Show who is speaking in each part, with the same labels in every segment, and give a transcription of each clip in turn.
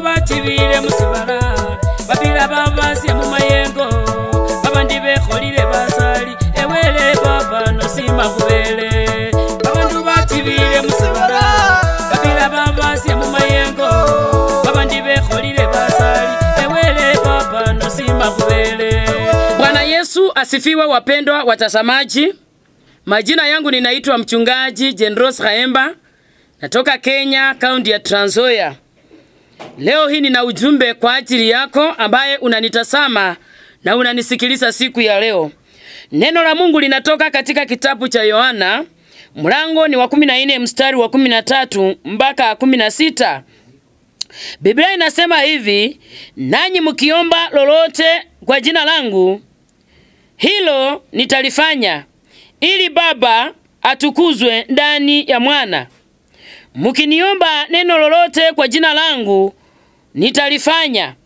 Speaker 1: batibile musibala babila babasya mumayengo babandi bekholile basali ewele baba nosima khubele babandu batibile musibala babila babasya mumayengo babandi bekholile basali ewele baba nosima khubele bwana yesu asifiwe wapendwa watazamaji majina yangu ninaitwa mchungaji jenros haemba natoka kenya kaunti ya Trans Nzoia. leo hii nina ujumbe kwa ajili yako ambaye unanitazama na unanisikiliza siku ya leo neno la mungu linatoka katika kitabu cha yohana mlango ni wa 14 mstari wa 13 mpaka 16 biblia inasema hivi nanyi mkiomba lolote kwa jina langu hilo nitalifanya ili baba atukuzwe ndani ya mwana mkiniomba neno lolote kwa jina langu nitalifanya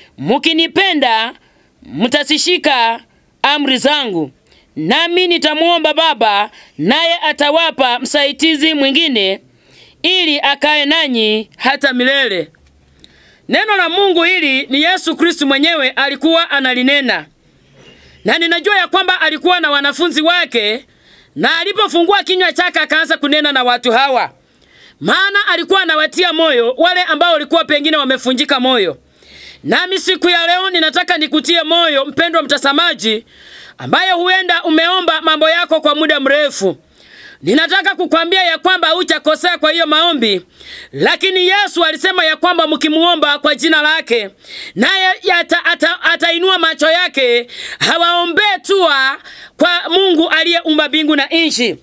Speaker 1: mkinipenda mtasishika amri zangu nami nitamwomba baba naye atawapa msaidizi mwingine ili akae nanyi hata milele neno la mungu hili ni yesu kristu mwenyewe alikuwa analinena na ninajua ya kwamba alikuwa na wanafunzi wake na alipofungua kinywa chake akaanza kunena na watu hawa maana alikuwa anawatia moyo wale ambao walikuwa pengine wamefunjika moyo nami siku ya leo ninataka nikutie moyo mpendwa mtazamaji ambaye huenda umeomba mambo yako kwa muda mrefu ninataka kukwambia ya kwamba hujakosea kwa hiyo maombi lakini yesu alisema ya kwamba mkimuomba kwa jina lake naye ata, ata, atainua macho yake hawaombee tua kwa mungu aliyeumba mbingu na nchi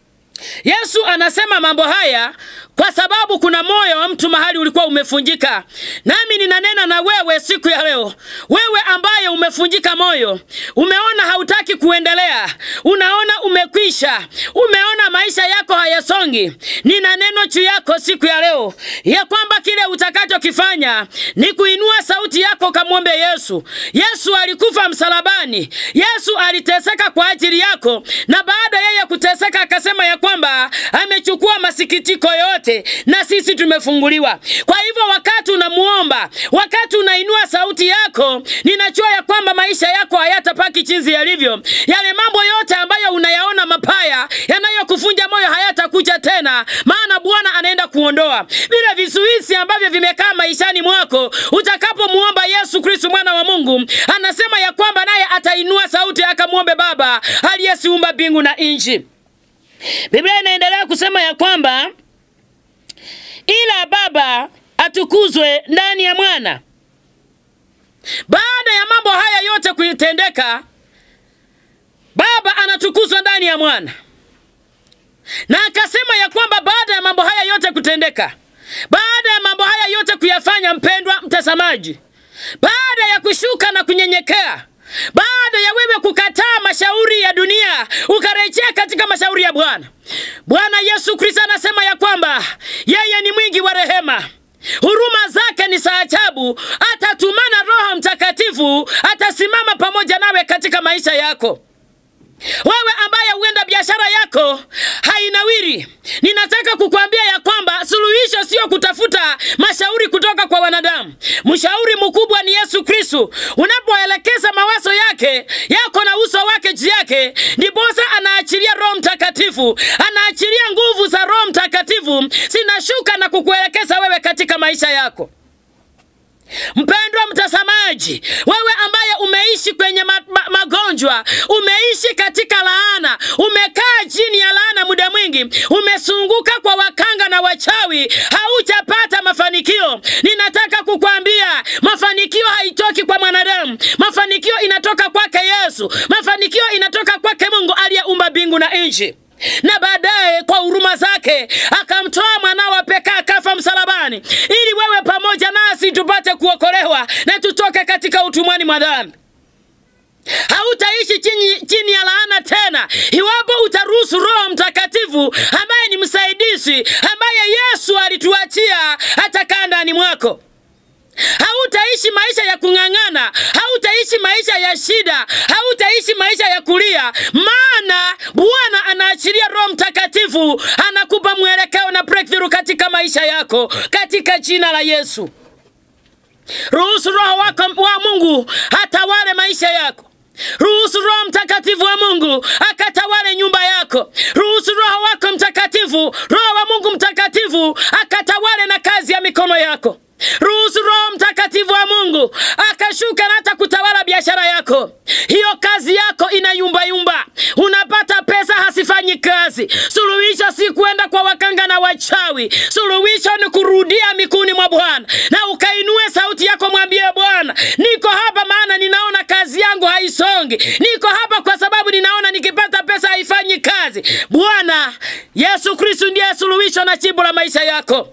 Speaker 1: yesu anasema mambo haya kwa sababu kuna moyo wa mtu mahali ulikuwa umefunjika nami ninanena na wewe siku ya leo wewe ambaye umefunjika moyo umeona hautaki kuendelea unaona umekwisha umeona maisha yako hayasongi nina neno juu yako siku ya leo ya kwamba kile utakachokifanya ni kuinua sauti yako kamwombe yesu yesu alikufa msalabani yesu aliteseka kwa ajili yako na baada yeye kuteseka akasema ya kwamba amechukua masikitiko yote na sisi tumefunguliwa kwa hivyo wakati unamuomba wakati unainua sauti yako ninajua ya kwamba maisha yako hayatapaki chinzi yalivyo yale mambo yote ambayo unayaona mapaya yanayokufunja moyo hayatakuja tena maana bwana anaenda kuondoa vile vizuizi ambavyo vimekaa maishani mwako utakapomuomba yesu kristu mwana wa mungu anasema ya kwamba naye atainua sauti akamwombe baba aliyesiumba mbingu na nchi biblia inaendelea kusema ya kwamba ila baba atukuzwe ndani ya mwana baada ya mambo haya yote kuitendeka baba anatukuzwa ndani ya mwana na akasema ya kwamba baada ya mambo haya yote kutendeka baada ya mambo haya yote kuyafanya mpendwa mtazamaji baada ya kushuka na kunyenyekea baada ya wewe kukataa mashauri ya dunia ukarejea katika mashauri ya bwana bwana yesu kristo anasema ya kwamba yeye ni mwingi wa rehema huruma zake ni za ajabu atatumana roho mtakatifu atasimama pamoja nawe katika maisha yako wewe ambaye huenda biashara yako hainawiri ninataka kukwambia ya kwamba suluhisho sio kutafuta mashauri kutoka kwa wanadamu mshauri mkubwa ni yesu kristu unapoelekeza mawazo yake yako na uso wake juu yake ndiposa anaachilia roho mtakatifu anaachilia nguvu za roho mtakatifu zinashuka na kukuelekeza wewe katika maisha yako mpendwa mtazamaji wewe ambaye umeishi kwenye ma ma magonjwa umeishi katika laana umekaa chini ya laana muda mwingi umesunguka kwa wakanga na wachawi haujapata mafanikio ninataka kukwambia mafanikio haitoki kwa mwanadamu mafanikio inatoka kwake yesu mafanikio inatoka kwake mungu aliyeumba mbingu na nchi na baadaye kwa huruma zake akamtoa mwanawa pekee akafa msalabani ili wewe pamoja nasi tupate kuokolewa na tutoke katika utumwani mwa dhambi hautaishi chini, chini ya laana tena iwapo utaruhusu roho mtakatifu ambaye ni msaidizi ambaye yesu alituachia atakaa ndani mwako hautaishi maisha ya kung'ang'ana hautaishi maisha ya shida hautaishi maisha ya kulia maana bwana anaachilia roho mtakatifu anakupa mwelekeo na breakthrough katika maisha yako katika jina la yesu ruhusu roho wako wa mungu atawale maisha yako ruhusu roho mtakatifu wa mungu akatawale nyumba yako ruhusu roho wako mtakatifu roho wa mungu mtakatifu akatawale na kazi ya mikono yako ruhusu roho mtakatifu wa mungu akashuka na hata kutawala biashara yako hiyo kazi yako ina yumbayumba unapata pesa hasifanyi kazi suluhisho si kwenda kwa wakanga na wachawi suluhisho ni kurudia mikuni mwa bwana na ukainue sauti yako mwambie bwana niko hapa maana ninaona kazi yangu haisongi niko hapa kwa sababu ninaona nikipata pesa haifanyi kazi bwana yesu kristu ndiye suluhisho na jibu la maisha yako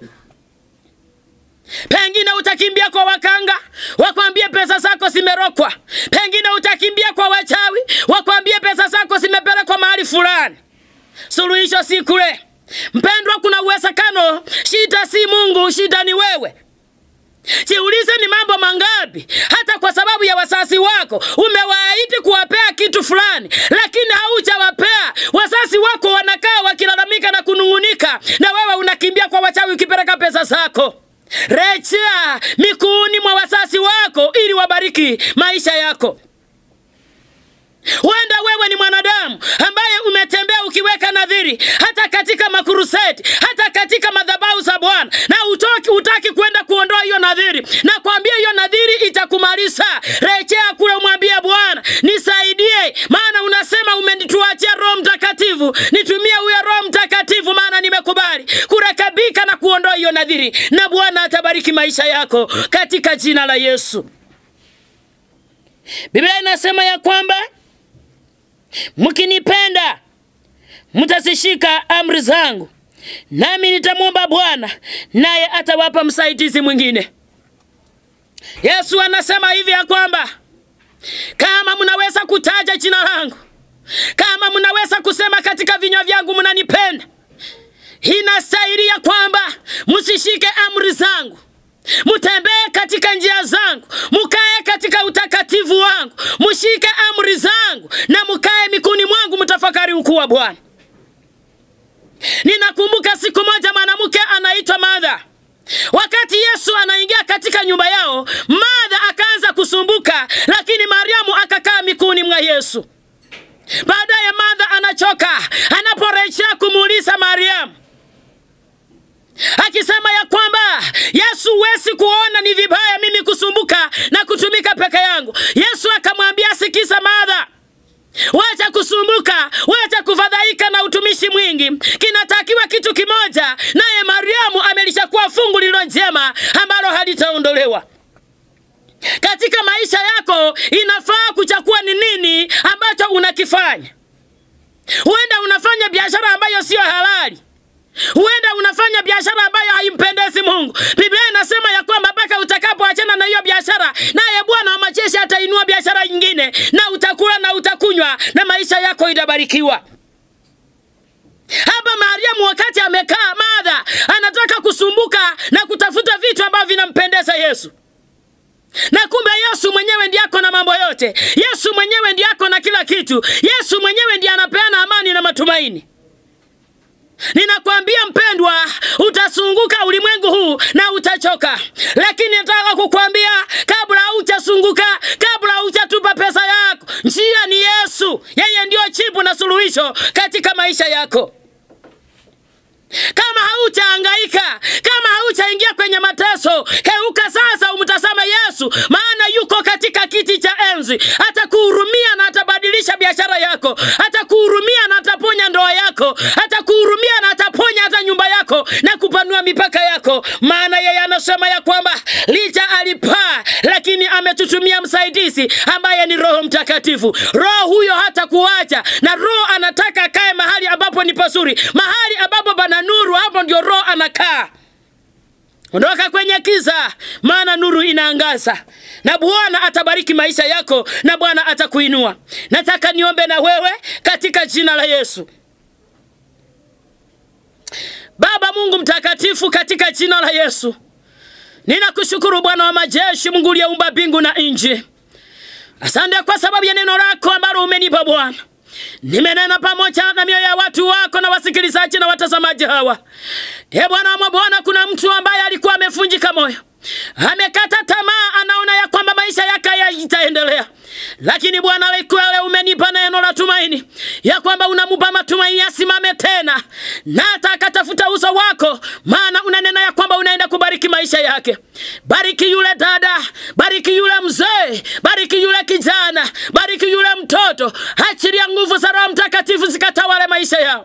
Speaker 1: pengine utakimbia kwa wakanga wakwambie pesa zako zimerokwa pengine utakimbia kwa wachawi wakwambie pesa zako zimepelekwa mahali fulani suluhisho si kule mpendwa kuna uwezekano shida si mungu shida ni wewe jiulize ni mambo mangapi hata kwa sababu ya wasasi wako umewaahidi kuwapea kitu fulani lakini haujawapea wasasi wako wanakaa wakilalamika na kunung'unika na wewe unakimbia kwa wachawi ukipeleka pesa zako rejea mikuuni mwa wasasi wako ili wabariki maisha yako huenda wewe ni mwanadamu ambaye umetembea ukiweka nadhiri hata katika makuruseti hata katika madhabahu za bwana na utoki utaki kwenda kuondoa hiyo nadhiri na kwambia hiyo nadhiri itakumaliza rejea kule mwambie bwana nisaidie maana unasema umenituachia roho mtakatifu nitumie huyo roho mtakatifu maana nimekubali kurekebika na kuondoa hiyo nadhiri na bwana atabariki maisha yako katika jina la yesu biblia inasema ya kwamba mkinipenda mtazishika amri zangu nami nitamwomba bwana naye atawapa msaidizi mwingine yesu anasema hivi ya kwamba kama mnaweza kutaja jina langu kama mnaweza kusema katika vinywa vyangu mnanipenda inastahili ya kwamba msishike amri zangu mtembee katika njia zangu mukae katika utakatifu wangu mshike amri zangu na mukae mikuni mwangu mtafakari ukuu wa bwana ninakumbuka siku moja mwanamke anaitwa madha wakati yesu anaingia katika nyumba yao madha akaanza kusumbuka lakini mariamu akakaa mikuni mwa yesu baadaye madha anachoka anaporejea kumuuliza mariamu akisema ya kwamba yesu wesi kuona ni vibaya mimi kusumbuka na kutumika peke yangu yesu akamwambia sikiza madha wacha kusumbuka wacha kufadhaika na utumishi mwingi kinatakiwa kitu kimoja naye mariamu amelishakuwa fungu lilo njema ambalo halitaondolewa katika maisha yako inafaa kuchakua ni nini ambacho unakifanya huenda unafanya biashara ambayo siyo halali huenda unafanya biashara ambayo haimpendezi mungu biblia inasema ya kwamba mpaka utakapoachana na hiyo biashara naye bwana wa majeshi atainua biashara nyingine na utakula na utakunywa na maisha yako itabarikiwa hapa mariamu wakati amekaa madha anataka kusumbuka na kutafuta vitu ambavyo vinampendeza yesu na kumbe yesu mwenyewe ndiye ako na mambo yote yesu mwenyewe ndiye ako na kila kitu yesu mwenyewe ndiye anapeana amani na matumaini ninakwambia mpendwa utasunguka ulimwengu huu na utachoka lakini nataka kukwambia kabla haujasunguka kabla haujatupa pesa yako njia ni yesu yeye ndiyo chibu na suluhisho katika maisha yako kama hautahangaika kama hautaingia kwenye mateso keuka sasa umtazame yesu maana yuko katika kiti cha enzi atakuhurumia na atabadilisha biashara yako atakuhurumia na ataponya ndoa yako atakuhurumia na ataponya hata nyumba yako na kupanua mipaka yako maana yeye anasema ya kwamba licha alipaa lakini ametutumia msaidizi ambaye ni roho mtakatifu roho huyo hata kuacha na roho anataka akae mahali ambapo ni pazuri mahali ambapo pana nuru hapo ndio roho anakaa ondoka kwenye kiza maana nuru inaangaza na bwana atabariki maisha yako na bwana atakuinua nataka niombe na wewe katika jina la yesu baba mungu mtakatifu katika jina la yesu ninakushukuru bwana wa majeshi mungu uliyeumba mbingu na nchi asante kwa sababu ya neno lako ambalo umenipa bwana nimenena pamoja na mioyo ya watu wako na wasikilizaji na watazamaji hawa e bwana wa bwana kuna mtu ambaye alikuwa amefunjika moyo amekata tamaa kuendelea lakini bwana likuwa leo umenipa neno la tumaini ya kwamba unamupa matumaini asimame tena na hata akatafuta uso wako maana unanena ya kwamba unaenda kubariki maisha yake bariki yule dada bariki yule mzee bariki yule kijana bariki yule mtoto achilia nguvu za roho mtakatifu zikatawale maisha yao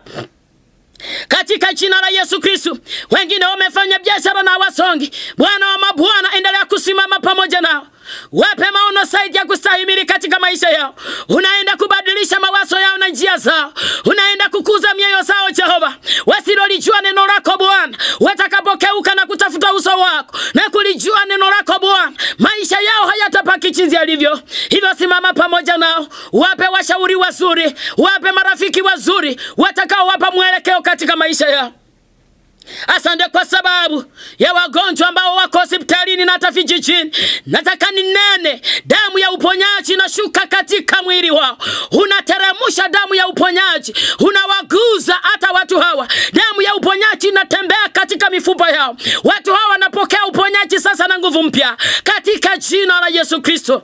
Speaker 1: katika jina la Yesu Kristu. Wengine wamefanya biashara na wasongi, Bwana wa mabwana, endelea kusimama pamoja nao, wape maono zaidi ya kustahimili katika maisha yao. Unaenda kubadilisha mawazo yao na njia zao, unaenda kukuza mioyo zao Jehova, wasilolijua neno lako Bwana, watakapokeuka na kutafuta uso wako na kulijua neno lako Bwana, maisha yao hayatapaki jinsi yalivyo. Hivyo simama pamoja nao, wape washauri wazuri, wape marafiki wazuri watakaowapa mwelekeo katika maisha yao. Asante kwa sababu ya wagonjwa ambao wako hospitalini na hata vijijini. Nataka ninene, damu ya uponyaji inashuka katika mwili wao, unateremsha damu ya uponyaji, unawaguza hata watu hawa. Damu ya uponyaji inatembea katika mifupa yao, watu hawa wanapokea uponyaji sasa na nguvu mpya katika jina la Yesu Kristo.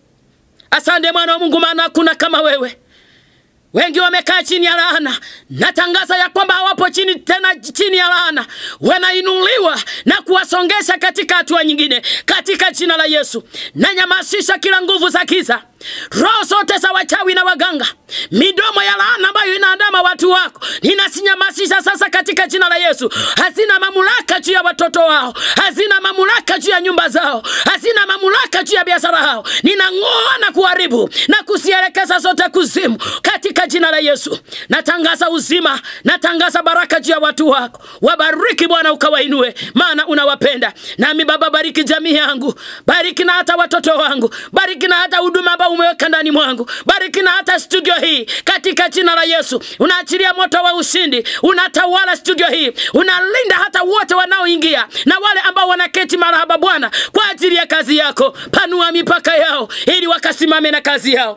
Speaker 1: Asante mwana wa Mungu, maana hakuna kama wewe. Wengi wamekaa chini ya laana. Natangaza ya kwamba hawapo chini tena chini ya laana, wanainuliwa na kuwasongesha katika hatua nyingine, katika jina la Yesu. Nanyamasisha kila nguvu za giza, roho zote za wachawi na waganga, midomo ya laana ambayo inaandama watu wako, ninasinyamasisha sasa katika jina la Yesu. Hazina mamlaka juu ya watoto wao, hazina mamlaka juu ya nyumba zao, hazina mamlaka juu ya biashara yao. Ninang'oa na kuharibu na kusielekeza zote kuzimu katika jina la Yesu. Natangaza uzima, natangaza baraka juu ya watu wako. Wabariki Bwana, ukawainue, maana unawapenda. Nami Baba, bariki jamii yangu, bariki na hata watoto wangu, bariki na hata huduma ambao umeweka ndani mwangu, bariki na hata studio hii katika jina la Yesu. Unaachilia moto wa ushindi, unatawala studio hii, unalinda hata wote wanaoingia na wale ambao wanaketi marahaba Bwana, kwa ajili ya kazi yako. Panua mipaka yao ili wakasimame na kazi yao.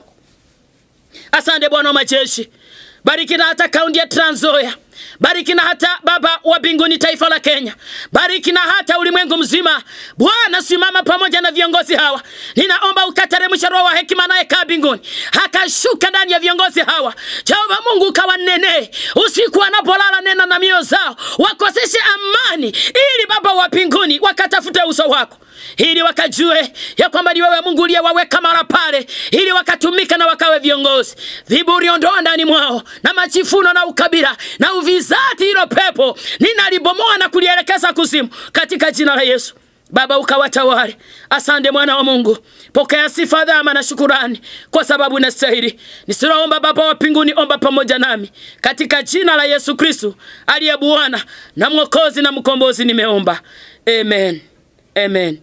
Speaker 1: Asante Bwana wa majeshi, bariki na hata kaunti ya Trans Nzoia, bariki na hata Baba wa mbinguni taifa la Kenya, bariki na hata ulimwengu mzima. Bwana, simama pamoja na viongozi hawa, ninaomba ukateremsha roho wa hekima anayekaa mbinguni, akashuka ndani ya viongozi hawa. Jehova Mungu, ukawanenee usiku wanapolala, nena na mioyo zao, wakoseshe amani, ili Baba wa mbinguni wakatafute uso wako ili wakajue ya kwamba ni wewe Mungu uliyewaweka mara pale, ili wakatumika na wakawe viongozi. Viburi ondoa ndani mwao, na machifuno na ukabila na uvizati, hilo pepo ninalibomoa na kulielekeza kuzimu katika jina la Yesu. Baba ukawatawale. Asante mwana wa Mungu, pokea sifa, dhama na shukurani, kwa sababu nastahili. Nisiloomba Baba wa mbinguni, omba pamoja nami katika jina la Yesu Kristo aliye Bwana na Mwokozi na Mkombozi, nimeomba amen, amen.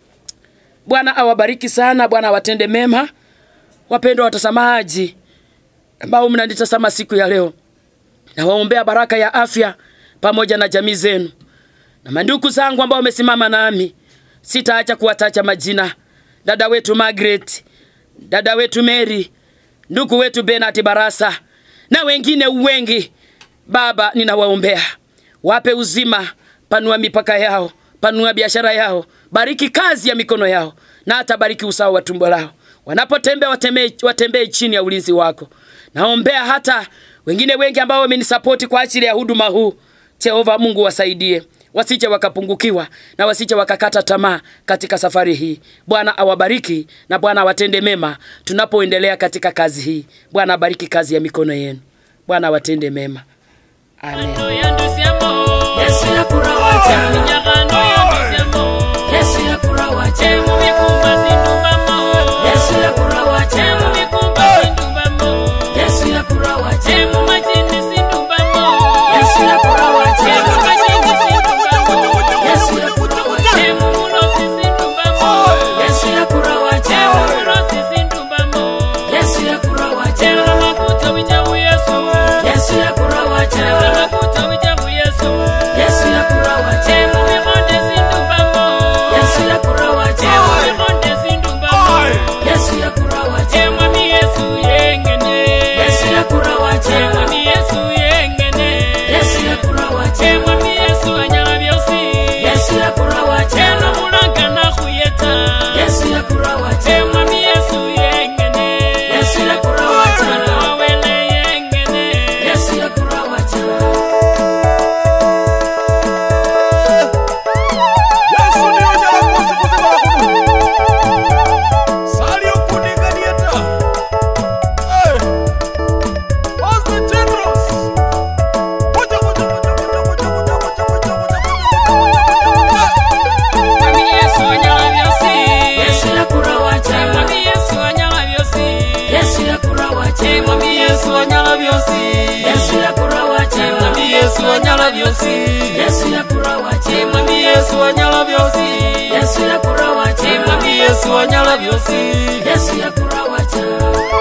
Speaker 1: Bwana awabariki sana, Bwana awatende mema. Wapendwa watazamaji ambao mnanitazama siku ya leo, nawaombea baraka ya afya pamoja na jamii zenu na mandugu zangu ambao wamesimama nami. Sitaacha kuwatacha majina: dada wetu Margaret, dada wetu Mary, ndugu wetu Benard Barasa na wengine wengi. Baba, ninawaombea wape uzima, panua mipaka yao, panua biashara yao, bariki kazi ya mikono yao, na hata bariki usawa wa tumbo lao. Wanapotembea watembee, watembee chini ya ulinzi wako. Naombea hata wengine wengi ambao wamenisapoti kwa ajili ya huduma huu. Jehova Mungu wasaidie wasije wakapungukiwa na wasije wakakata tamaa katika safari hii. Bwana awabariki na Bwana awatende mema tunapoendelea katika kazi hii. Bwana abariki kazi ya mikono yenu. Bwana awatende mema. Amen.
Speaker 2: Yesu yakurawacha Yesu yakurawacha Yesu yakurawacha Yesu yakurawacha Yesu yakurawacha Yesu yakurawacha Yesu yakurawacha Yesu yakurawacha Yesu yakurawacha Yesu yakurawacha
Speaker 1: byosi
Speaker 2: Yesu yakurawa
Speaker 1: Eh,
Speaker 2: chema
Speaker 1: mwami yesu anyala byosi
Speaker 2: Yesu yakurawa
Speaker 1: Eh,
Speaker 2: chema
Speaker 1: mwami yesu anyala byosi
Speaker 2: Yesu yakurawa
Speaker 1: Eh,
Speaker 2: chema
Speaker 1: mwami yesu anyala byosi
Speaker 2: Yesu yakurawa
Speaker 1: Eh,
Speaker 2: chema
Speaker 1: mwami yesu anyala byosi
Speaker 2: Yesu yakurawa chema